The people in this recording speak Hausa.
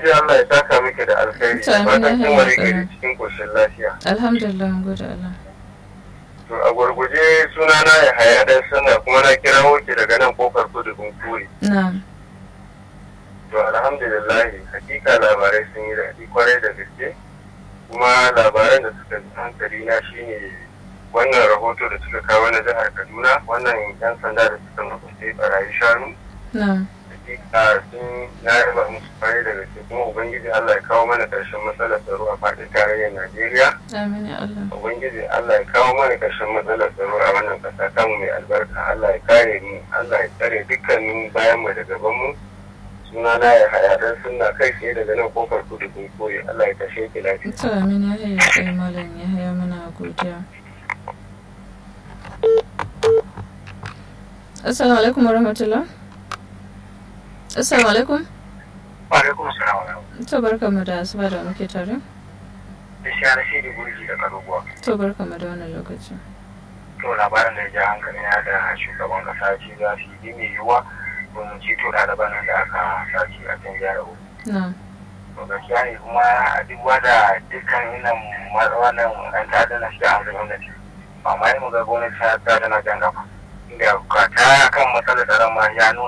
Ubangiji Allah ya saka miki da alkhairi. To, amin, Fatan ya kin hayya wari sana. gari cikin koshin lafiya. alhamdulillah mun gode Allah To a gurguje sunana ya haya dan sana kuma na kirawo ki daga nan kofar kudu Bunkuri. na'am To alhamdulillah hakika labarai sun yi daɗi kwarai da gaske. Kuma labaran da suka ji hankali na shine wannan rahoto da suka kawo na jihar Kaduna wannan 'yan sanda da suka mafi barayi shanu. na'am hakika sun na yaba musu kwarai da gaske kuma ubangiji Allah ya kawo mana karshen matsalar tsaro a faɗin tarayyar Najeriya amin ya Allah ubangiji Allah ya kawo mana karshen matsalar tsaro a wannan ƙasa tamu mai albarka Allah ya kare mu Allah ya tsare dukkanin bayan mu da gaban mu suna na ya haya dan sunna kai tsaye daga nan kofar kudu kun koyi Allah ya kashe ki lafiya to amin ya hayya kai malam ya hayya muna godiya assalamu alaikum warahmatullah assalamu alaikum wa alaikum assalam to barkamu da asuba da muke tare da shi ana shi da gurji da karuwa to barkamu da wannan lokaci to labarin da ya ja hankali na da shugaban kasa ce za su yi mai yiwuwa domin ceto ɗaliban nan da aka sace a can jihar Ogun. na'am to gaskiya ne kuma a duk wada dukkan inan wannan ɗan ta'adda na shiga hankali gwamnati ba ma yi mu ga gwamnati ta ta tana jan gaba inda ka ta kan matsalar tsaron ma ya nuna